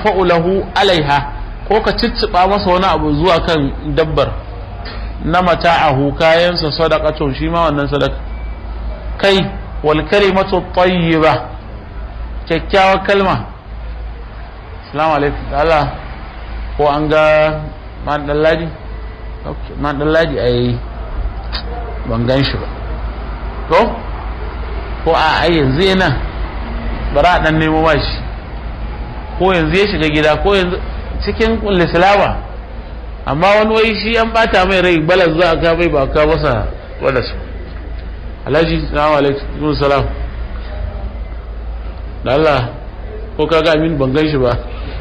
tadfa'u lahu alaiha ko ka cicciba masa wani abu zuwa kan dabbar na mata'ahu kayansa sadaqatun shi ma wannan sadaka kai wal kalimatu tayyiba kyakkyawar kalma assalamu alaikum Allah ko an ga man dallaji okay man dallaji ai ban gan shi ba ko ko a ai yanzu yana bara dan nemo mashi ko yanzu ya shiga gida ko yanzu cikin lislama amma wani wai shi an bata mai rai balas za a ka mai ba ka masa balas alhaji salamu alaikum salam da Allah ko ka ga amin ban gan shi ba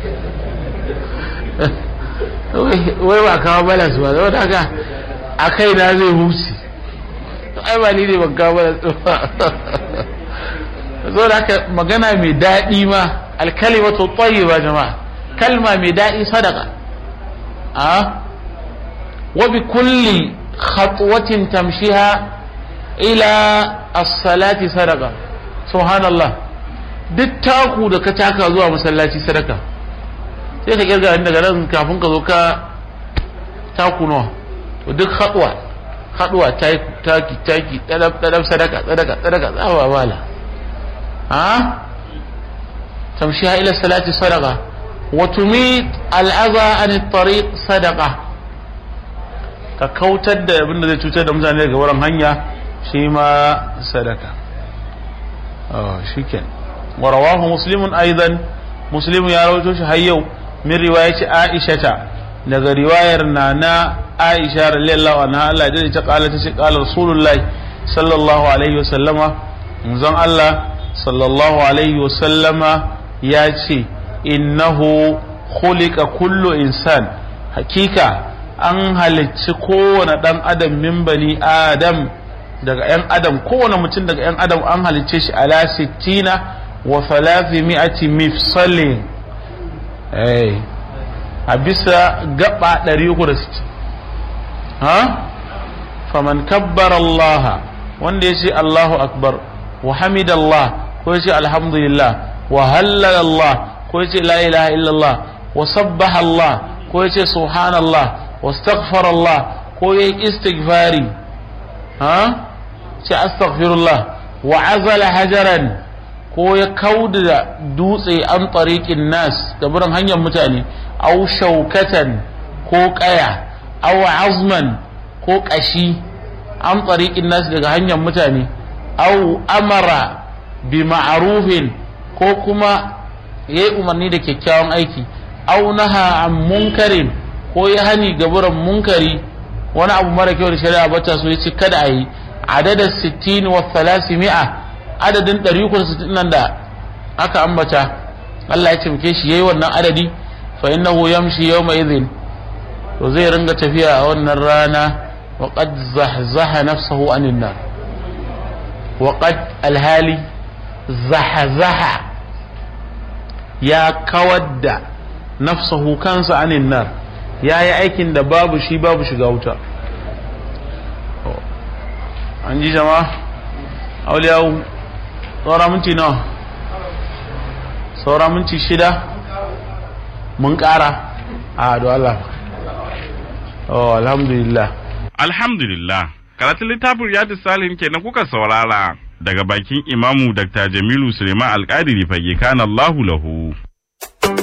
wai ba kawo balas ba zama haka a kai na zai huce ai ba ni ne ban kawo balas ba zo da haka magana mai daɗi ma alkalimatu tayyiba jama'a kalma mai daɗi sadaka a wa bi kulli khatwatin tamshiha ila as-salati sadaka subhanallah duk taku da ka taka zuwa masallaci sadaka sai ka kirga daga nan kafin ka zo ka taku nawa to duk khatwa khatwa taki taki tadab tadab sadaka sadaka sadaka tsawa bala ha تمشيها إلى الصلاة صدقة وتميت الأذى عن الطريق صدقة ككوتر da abin da zai cutar da mutane daga wurin hanya shi ma sadaka oh shiken wa rawahu muslimun aidan muslimu ya rawaito shi har yau min riwayati aisha ta daga riwayar nana aisha radiyallahu anha Allah da ta kala ta ce kala rasulullahi sallallahu alaihi wasallama manzon Allah sallallahu alaihi wasallama ya ce innahu khuliqa kullu insan hakika an halicci kowane dan adam min bani adam daga yan adam kowane mutum daga yan adam an halicce shi ala sittina wa thalathimi'ati mifsalin eh a bisa gaba 360 ha faman kabbara Allah wanda ya ce Allahu akbar wa hamidallah ko ya ce alhamdulillah وهلل الله كويتي لا إله إلا الله وسبح الله كويتي سبحان الله واستغفر الله كوي استغفاري ها أستغفر الله وعزل حجرا كوي كود دوسي عن طريق الناس كبرن هنيا متاني أو شوكة كو قيا أو عظما كو قشي عن طريق الناس daga hanyar mutane أو أمر بمعروف ko kuma ya yi umarni da kyakkyawan aiki au naha an munkarin ko ya hani gaburan munkari wani abu mara kyau da shari'a bata so ya ce kada a yi adadin sittin wa mi'a adadin ɗari nan da aka ambata Allah ya cimke shi yayi wannan adadi fa innahu yamshi yawma idhin to zai ringa tafiya a wannan rana wa qad zahzaha nafsahu anin nar wa qad alhali zahazaha ya kawar da nafsahu kansa anin nar ya yi aikin da babu shi babu shiga wuta an ji jama auliyawu saura minti nawa saura minti shida mun kara a da Allah oh alhamdulillah alhamdulillah karatun littafin riyadu salim kenan kuka saurara daga bakin imamu Dr. Jamilu Suleiman Alƙadiri fage kana Allahu lahu.